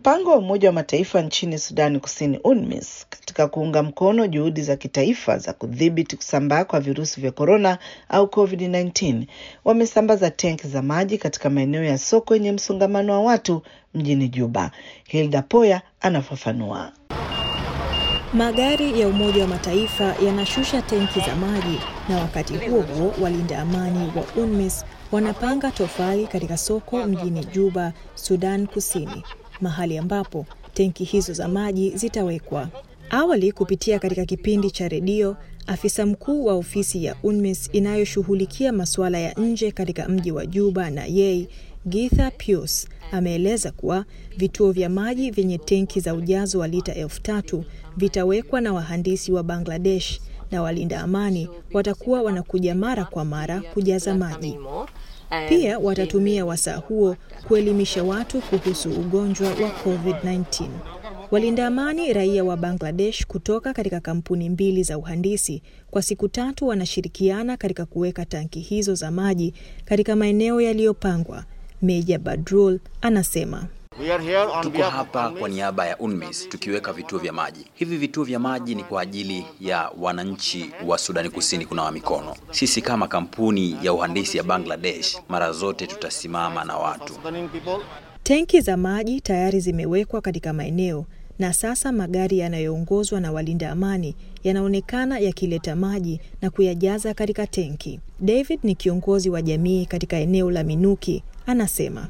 Mpango wa Umoja wa Mataifa nchini Sudani Kusini, UNMISS, katika kuunga mkono juhudi za kitaifa za kudhibiti kusambaa kwa virusi vya korona au COVID-19 wamesambaza tenki za maji katika maeneo ya soko yenye msongamano wa watu mjini Juba. Hilda Poya anafafanua. Magari ya Umoja wa Mataifa yanashusha tenki za maji na wakati huo huo walinda amani wa UNMISS wanapanga tofali katika soko mjini Juba, Sudan Kusini, mahali ambapo tenki hizo za maji zitawekwa. Awali, kupitia katika kipindi cha redio, afisa mkuu wa ofisi ya UNMISS inayoshughulikia masuala ya nje katika mji wa Juba na Yei, Githa Pius ameeleza kuwa vituo vya maji vyenye tenki za ujazo wa lita elfu tatu vitawekwa na wahandisi wa Bangladesh na walinda amani watakuwa wanakuja mara kwa mara kujaza maji. Pia watatumia wasaa huo kuelimisha watu kuhusu ugonjwa wa COVID-19. Walinda amani raia wa Bangladesh kutoka katika kampuni mbili za uhandisi kwa siku tatu wanashirikiana katika kuweka tanki hizo za maji katika maeneo yaliyopangwa. Meja Badrul anasema Tuko hapa kwa niaba ya UNMISS tukiweka vituo vya maji. Hivi vituo vya maji ni kwa ajili ya wananchi wa Sudani Kusini kunawa mikono. Sisi kama kampuni ya uhandisi ya Bangladesh mara zote tutasimama na watu. tenki za maji tayari zimewekwa katika maeneo na sasa magari yanayoongozwa na walinda amani yanaonekana yakileta maji na kuyajaza katika tenki. David ni kiongozi wa jamii katika eneo la Minuki, anasema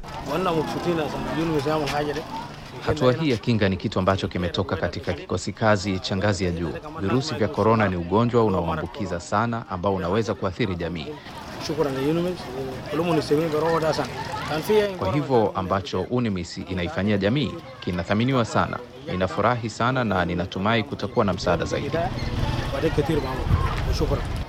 Hatua hii ya kinga ni kitu ambacho kimetoka katika kikosi kazi cha ngazi ya juu. Virusi vya korona ni ugonjwa unaoambukiza sana ambao unaweza kuathiri jamii. Kwa hivyo ambacho UNMISS inaifanyia jamii kinathaminiwa sana. Ninafurahi sana na ninatumai kutakuwa na msaada zaidi.